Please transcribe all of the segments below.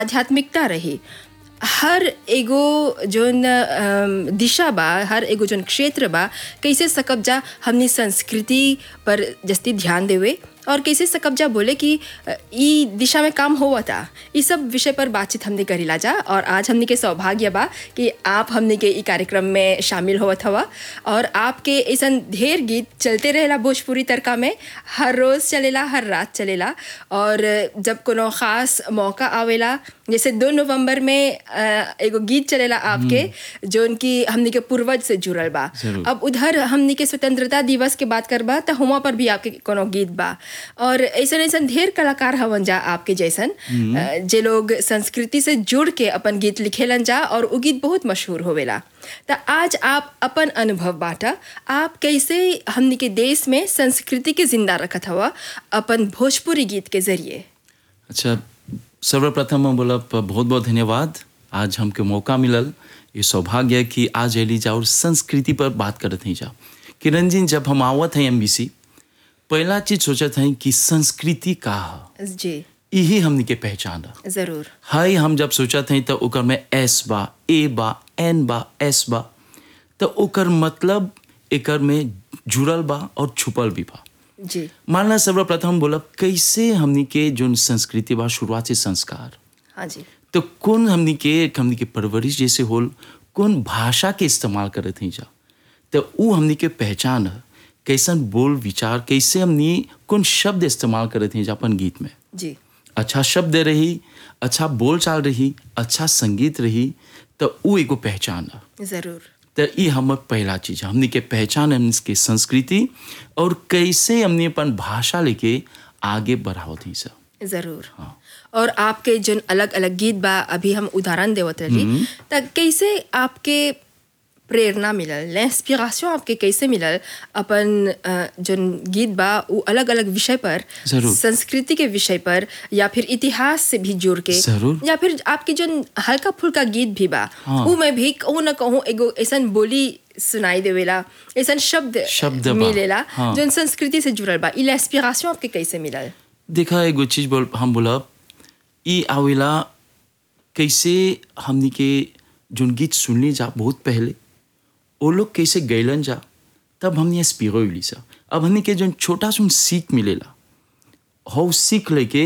आध्यात्मिकता रही हर एगो जोन अम, दिशा बा हर एगो जोन क्षेत्र बा कैसे सकब जा हमनी संस्कृति पर जस्ती ध्यान देवे और कैसे सकब जा बोले कि अ, ई दिशा में काम होवा था ई सब विषय पर बातचीत हमने करीला जा और आज हमने के सौभाग्य बा कि आप हमने के ई कार्यक्रम में शामिल होवत हवा और आपके ऐसन ढेर गीत चलते रहेला भोजपुरी तड़का में हर रोज़ चलेला हर रात चलेला और जब कोनो ख़ास मौका आवेला जैसे दो नवंबर में अ, एगो गीत चलेला आपके जोन की हमनी के पूर्वज से जुड़ल बा जरूर। अब उधर हमनी के स्वतंत्रता दिवस के बात करबा त हुआ पर भी आपके कोनो गीत बा और ऐसन ऐसन ढेर कलाकार हवन जा आपके जैसन अ, जे लोग संस्कृति से जुड़ के अपन गीत लिखेलन जा और उ गीत बहुत मशहूर होवेला त आज आप अपन अनुभव बाटा आप कैसे हमनी के देश में संस्कृति के जिंदा रखत हवा अपन भोजपुरी गीत के जरिए अच्छा सर्वप्रथम हम बोला बहुत बहुत धन्यवाद आज हमके मौका मिलल ये सौभाग्य है कि आज एली जा और संस्कृति पर बात करत हैं जा किरण जी जब हम आवत हैं एमबीसी पहला चीज सोचत हैं कि संस्कृति का है जी यही हमनी के पहचान है जरूर हाई हम जब सोचत हैं तो ओकर में एस बा ए बा एन बा एस बा तो ओकर मतलब एकर में जुड़ल बा और छुपल भी बा जी मानला सर्वप्रथम बोलब कैसे हमनी के जोन संस्कृति बा शुरुआत से संस्कार हाँ जी तो कौन हमनी के हमनी के परवरिश जैसे होल कौन भाषा के इस्तेमाल करत हैं जा तो ऊ हमनी के पहचान है कैसन बोल विचार कैसे हमनी कौन शब्द इस्तेमाल करत हैं जा अपन गीत में जी अच्छा शब्द रही अच्छा बोल चाल रही अच्छा संगीत रही तो ऊ एगो पहचान है जरूर तो ये हमर पहला चीज है हमनी के पहचान है हमनी के संस्कृति और कैसे हमनी अपन भाषा लेके आगे बढ़ावत हैं सब जरूर और आपके जोन अलग अलग गीत बा अभी हम उदाहरण देवत रही त कैसे आपके प्रेरणा मिलल इंस्पिरेशन आपके कैसे मिलल अपन अ, जोन गीत बा वो अलग अलग विषय पर जरूर। संस्कृति के विषय पर या फिर इतिहास से भी जुड़ के जरूर। या फिर आपकी जोन हल्का फुल्का गीत भी बा हाँ। ऊ में भी कहूँ न कहूँ एगो ऐसन बोली सुनाई देवेला ऐसन शब्द शब्द बा। मिलेला हाँ। जोन संस्कृति से जुड़ल बा इला इंस्पिरेशन आपके कैसे मिलल देखा एगो चीज बोल हम बोलब ई आवेला कैसे हमनी के जोन गीत सुनली जा बहुत पहले वो लोग कैसे गैलन जा तब हमने इंस्पिरो हुई सा अब हमनी के जोन छोटा सुन सीख मिलेला हो सीख लेके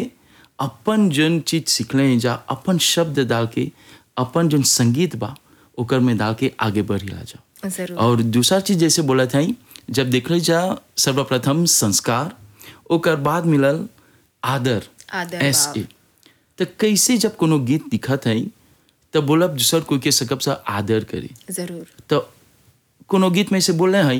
अपन जोन चीज सीखले हैं जा अपन शब्द डाल के अपन जोन संगीत बा ओकर में डाल के आगे बढ़िला जा जरूर और दूसरा चीज जैसे बोला था जब देखल जा सर्वप्रथम संस्कार ओकर बाद मिलल आदर आदर एस भाव। ए तो कैसे जब कोनो गीत दिखत है तब बोलब दूसर कोई के सकब सा आदर करे जरूर तो कोनो गीत में से बोले हैं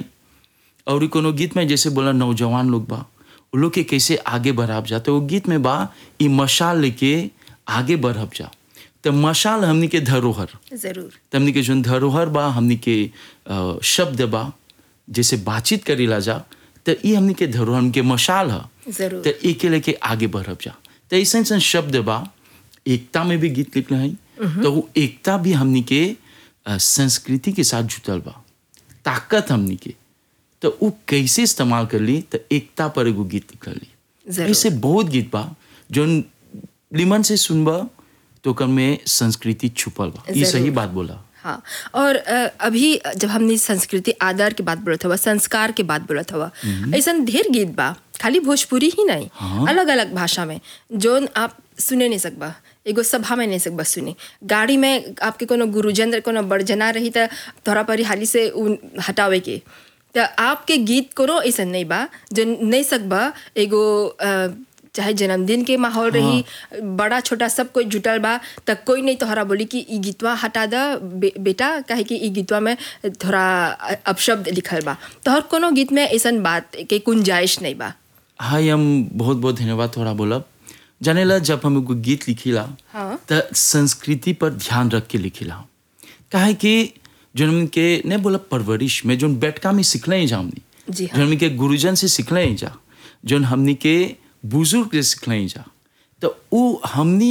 और ई कोनो गीत में जैसे बोला नौजवान लोग बा वो लोग के कैसे आगे बढ़ाब जा तो वो गीत में बा ई मशाल लेके आगे बढ़ब जा तो मशाल हमनी के धरोहर जरूर तो हमनी के जोन धरोहर बा हमनी के अ, शब्द बा जैसे बातचीत करेला जा तो ई हमनी के धरोहर हमनी के मशाल है जरूर तो एक के लेके आगे बढ़ब जा तो ऐसा ऐसा शब्द बा एकता में भी गीत लिखले हैं तो वो एकता भी हमनी के अ, संस्कृति के साथ जुटल बा ताकत हमनी के तो वो कैसे इस्तेमाल कर ली तो एकता पर एगो गीत लिखल ली जरूर। ऐसे बहुत गीत बा जो लिमन से सुनबा तो ओकर में संस्कृति छुपल बा ये सही जरूर। बात बोला हाँ और अ, अभी जब हमने संस्कृति आदर के बात बोलत हवा संस्कार के बात बोलत हवा ऐसा ढेर गीत बा खाली भोजपुरी ही नहीं हाँ। अलग अलग भाषा में जोन आप सुने नहीं सकबा एगो सभा में नहीं सकबा सुने गाड़ी में आपके कोनो गुरुजन कोनो बड़जना रही त तोरा पर हाली से उ हटावे के त आपके गीत कोनो ऐसा नहीं बा जो नहीं सकबा एगो अ, चाहे जन्मदिन के माहौल रही बड़ा छोटा सब कोई जुटल बा त कोई नहीं तोहरा बोली कि ई गीतवा हटा द बे, बेटा काहे कि ई गीतवा में थोड़ा अपशब्द लिखल बा तोहर कोनो गीत में ऐसन बात के गुंजाइश नहीं बा हाय हम बहुत बहुत धन्यवाद थोड़ा बोलब जानेला जब हम एगो गीत लिखिला हाँ। त संस्कृति पर ध्यान रख के लिखिला काहे कि जो हमके नहीं बोला परवरिश में जो बैठका में सीखले हैं जा हमनी जी जो हमनी के गुरुजन से सीखले हैं जा जो हमनी के बुजुर्ग से सीखले हैं जा तो वो हमनी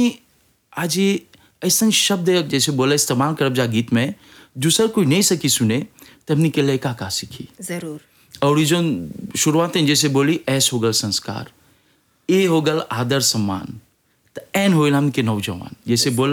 आज ये ऐसा शब्द है, जैसे बोला इस्तेमाल करब जा गीत में दूसर कोई नहीं सकी सुने तो हमनी के लड़का का सीखी जरूर और ये जो शुरुआत में जैसे बोली ऐस हो गल संस्कार ए हो गल आदर सम्मान तो एन होइल हमके नौजवान जैसे बोला